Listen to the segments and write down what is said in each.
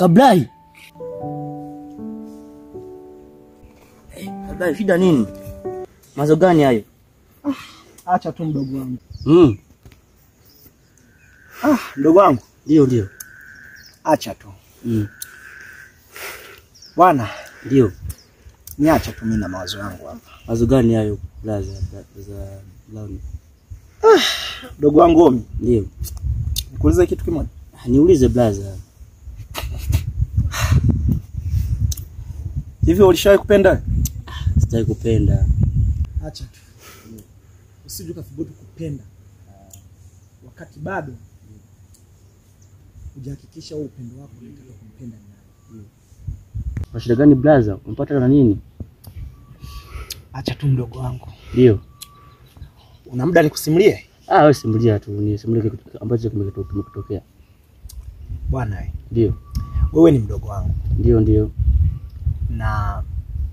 Kablai. Eh, Kablai, shida nini? Mazo gani hayo? Acha tu mdogo wangu. Mm. Ah, mdogo wangu, Ndio, ndio. acha tu Mm. bwana, Ndio. niacha tu mimi na mawazo yangu hapa. Mazo gani hayo blaza za Brown? Mdogo wangu Omi, Ndio. nikuulize kitu kimoja. Niulize blaza. Hivi ulishawahi kupenda? Sitaki kupenda. Acha tu, usije ukathubutu kupenda wakati bado hujahakikisha huo upendo wako unataka kumpenda ni nani. Kwa shida gani blaza? Umpata na nini? Acha tu mdogo wangu, Ndio. una muda nikusimulie Ah, wewe simulia tu, ni simulia kitu ambacho kimekitu- kimekutokea. bwana. we, Ndio. Wewe ni mdogo wangu Ndio, ndio. na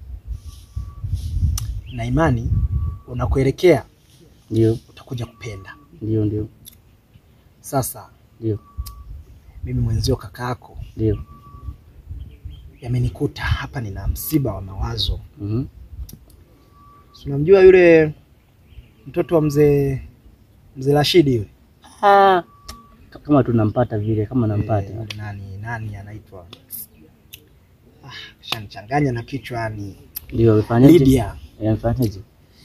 na imani unakuelekea Ndio. utakuja kupenda. Ndio, ndio. Sasa Ndio. mimi mwenzio kaka yako Ndio. yamenikuta hapa, nina msiba wa mawazo. Mhm. Si unamjua yule mtoto wa mzee mzee Rashidi yule? Ah, kama tunampata vile, kama Eh, nampata. yule nani nani anaitwa ah, shanichanganya na kichwa ni Ndio, amefanyaje? Lydia. Eh, amefanyaje?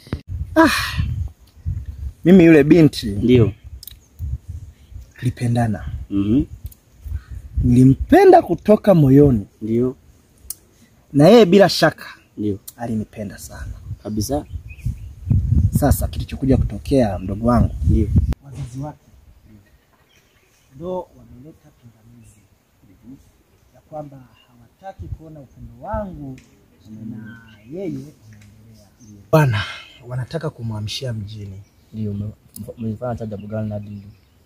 Mimi yule binti Ndio. tulipendana, Mhm. nilimpenda kutoka moyoni, Ndio. na yeye bila shaka Ndio. alinipenda sana. Kabisa. Sasa kilichokuja kutokea, mdogo wangu, Ndio. wazazi wake ndo wameleta pingamizi ya kwamba hawataki kuona upendo wangu na yeye unaendelea. Bwana, wanataka kumhamishia mjini. Ndio. Umefanya cha jambo gani na dili?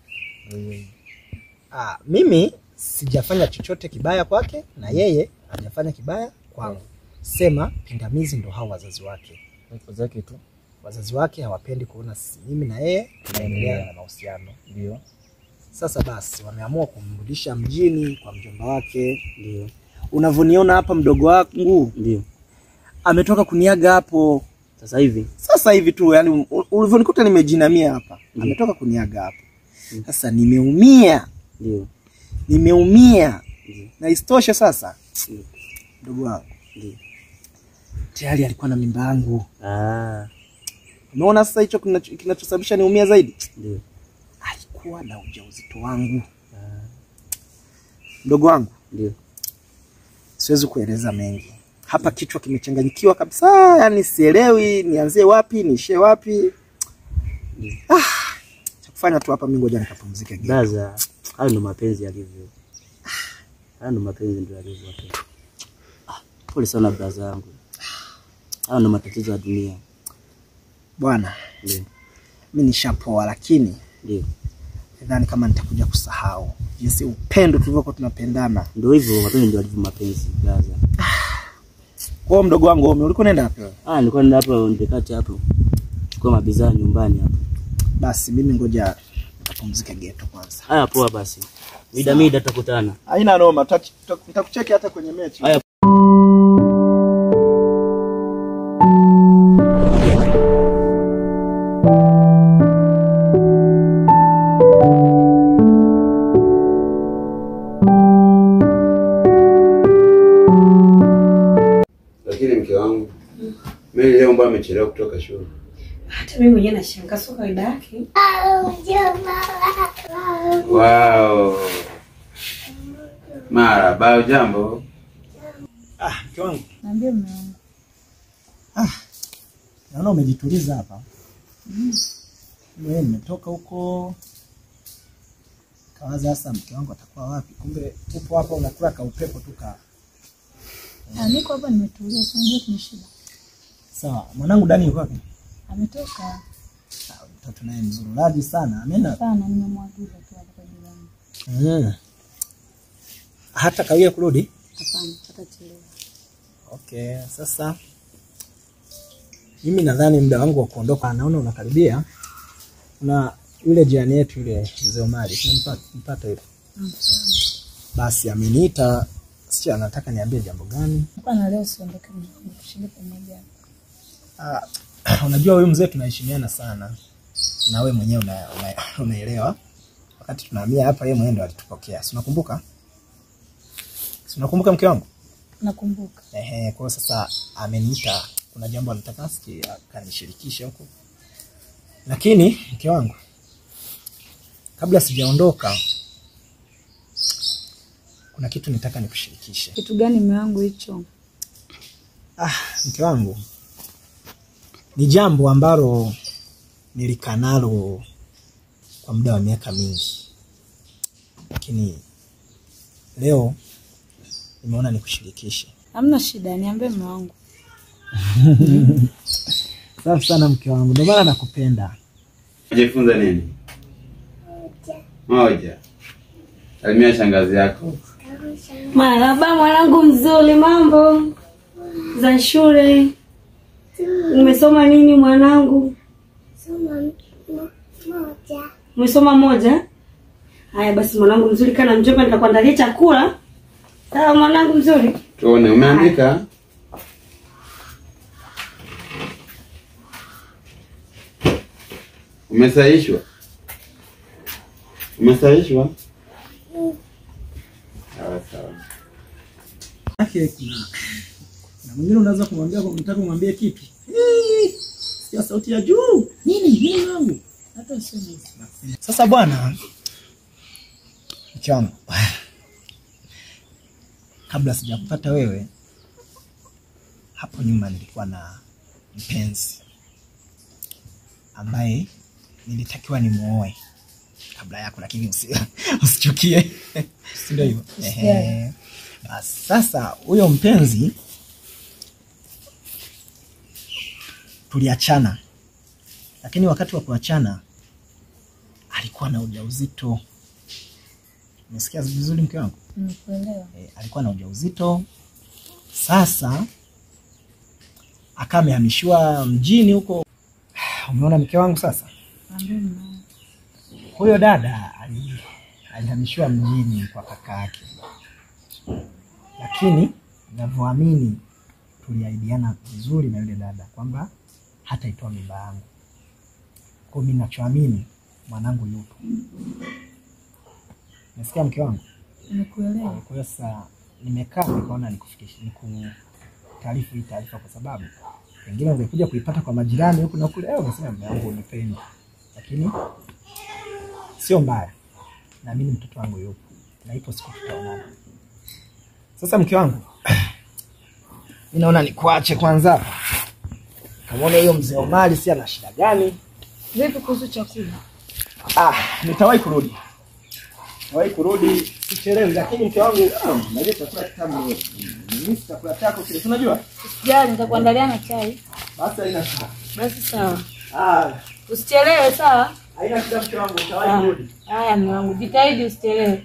Ah, mimi sijafanya chochote kibaya kwake na yeye hajafanya kibaya kwangu. Sema pingamizi ndo hao wazazi wake. zake tu. Wazazi wake hawapendi kuona si- mimi na yeye tunaendelea na mahusiano. Ndio. Sasa basi wameamua kumrudisha mjini kwa mjomba wake. Ndio. Unavyoniona hapa, mdogo wangu Ndio. ametoka kuniaga hapo Sasa hivi. sasa hivi tu, yani u- ulivyonikuta nimejinamia hapa, Ndio. ametoka kuniaga hapo. Sasa nimeumia, Ndio. nimeumia Ndio. na isitoshe sasa, Ndio. mdogo wangu Ndio. tayari alikuwa na mimba yangu. Ah, Umeona sasa hicho kinacho- kinachosababisha niumia zaidi, ndio. alikuwa na ujauzito wangu. Mdogo wangu, Ndio. siwezi kueleza mengi hapa, kichwa kimechanganyikiwa kabisa, yani sielewi nianzie wapi niishie wapi. Ah, cha kufanya tu hapa, mimi ngoja nikapumzike geti. Blaza, hayo ndo mapenzi yalivyo. Hayo ndo mapenzi ndio yalivyo. Ah, pole sana blaza yangu. Hayo ndo matatizo ya dunia. Bwana, Ndio. mimi nishapoa, lakini Ndio. nadhani kama nitakuja kusahau jinsi upendo tulivyokuwa tunapendana. Ndio hivyo mapenzi ndio yalivyo mapenzi blaza. Kwa hiyo mdogo wangu, Omi, ulikuwa unaenda wapi? wewe? Ah, nilikuwa nenda hapo ndekati hapo. Chukua mabizaa nyumbani hapo. Basi mimi ngoja nikapumzike geto kwanza. Haya poa basi. Mida mida tutakutana. Haina noma, nitakucheki hata kwenye mechi. Haya Lakini mke wangu Mary leo mbona amechelewa kutoka shule? Hata mimi mwenyewe nashangaa, sio kawaida yake. Wow. Marahaba, jambo. Ah, mke wangu, Naambia mume wangu. naona umejituliza hapa. Wewe nimetoka huko kawaza sasa mke wangu atakuwa wapi? Kumbe upo hapa unakula ka upepo tu ka. Ah, niko hapa nimetulia, si unajua kuna shida. Sawa, mwanangu Dani yuko wapi? Ametoka Ah, Mtoto naye mzururaji sana. Ameenda sana, nimemwagiza tu hapa kwa jirani. mm. hata kawia kurudi. Hapana, hatachelewa. Okay, sasa mimi nadhani muda wangu wa kuondoka, naona unakaribia. Na yule jirani yetu yule mzee Omari tunampata mpata yule, Namfahamu. basi ameniita Sikia, nataka niambie jambo gani? Hapana, leo siondoke mjini, tushinde pamoja. Ah, unajua huyu mzee tunaheshimiana sana na wewe mwenyewe una, una, unaelewa. Wakati tunahamia hapa, yeye mwenyewe ndo alitupokea, si unakumbuka? Si unakumbuka mke wangu? Nakumbuka. Ehe, kwa hiyo sasa ameniita, kuna jambo anataka siki akanishirikishe huko, lakini mke wangu, kabla sijaondoka, kuna kitu nitaka nikushirikishe. Kitu gani mume wangu hicho? Ah, mke wangu, ni jambo ambalo nilikaa nalo kwa muda wa miaka mingi, lakini leo nimeona nikushirikishe. Hamna shida, niambie mume wangu. Safi sana mke wangu, ndio maana nakupenda. Unajifunza nini? Moja. Salimia shangazi yako. Marhaba mwanangu mzuri, mambo za shule? Umesoma nini mwanangu? Umesoma moja? Haya basi mwanangu mzuri, kana mjomba, nitakuandalia chakula. Sawa mwanangu mzuri. Tuone umeandika? Umesahishwa? Umesahishwa? Sawa sawa. yake kuna na mwingine unaweza kumwambia unataka kumwambia kitu Eh, sikia sauti ya juu nini nini wangu Hata useme. sasa bwana mke wangu kabla sijakupata wewe hapo nyuma nilikuwa na mpenzi ambaye nilitakiwa nimuoe kabla yako lakini usi, usichukie si ndio hivyo Ehe. Basi, sasa huyo mpenzi tuliachana lakini wakati wa kuachana alikuwa na ujauzito umesikia vizuri mke wangu Nimekuelewa. e, alikuwa na ujauzito sasa akawa amehamishiwa mjini huko umeona mke wangu sasa Niambie mume wangu. huyo dada ali- alihamishiwa mjini kwa kaka yake, lakini navyoamini tuliahidiana vizuri na yule dada kwamba hataitoa mimba yangu. Kwa mimi nachoamini mwanangu yupo. Nasikia mke wangu. Nimekuelewa. Kwa hiyo sasa nimekaa nikaona nikufikishe nikutaarifu hii taarifa, kwa sababu pengine ungekuja kuipata kwa majirani huku na kule, eh, ungesema mume wangu unipendi, lakini sio mbaya, naamini mtoto wangu yupo na ipo siku tutaonana. Sasa mke wangu, mi naona nikuache kwanza hapa, kamwone hiyo mzee Omari, si ana shida gani? Vipi kuhusu chakula? Ah, nitawahi kurudi, nitawahi kurudi, sichelewi. Lakini mke wangu, ah, najua chakula kitamu wewe. Mimi chakula chako kile, si unajua? Usijali, nitakuandalia na chai. Basi haina shida. Basi sawa. Ah, Usichelewe sawa? haina shida mke wangu, nitawahi kurudi. Haya mume wangu, jitahidi usichelewe.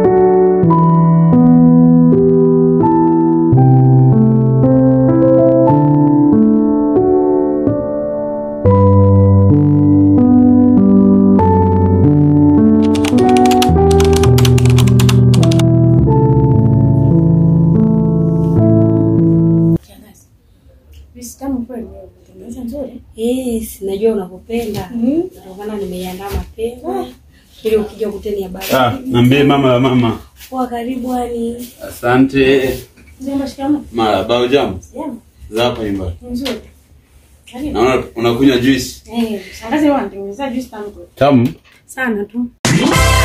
Yes, najua unakupenda. Ndio maana nimeiandaa mapema. Ili ukija ukuteni habari. Ah, niambie mama ya mama. Poa, karibu ani. Asante. Jambo shikamoo. Marahaba, hujambo? Jambo. Za hapa nyumbani. Nzuri. Karibu. Naona unakunywa juice. Eh, shangazi wangu anatengeneza juice tamu kweli. Tamu. Sana tu.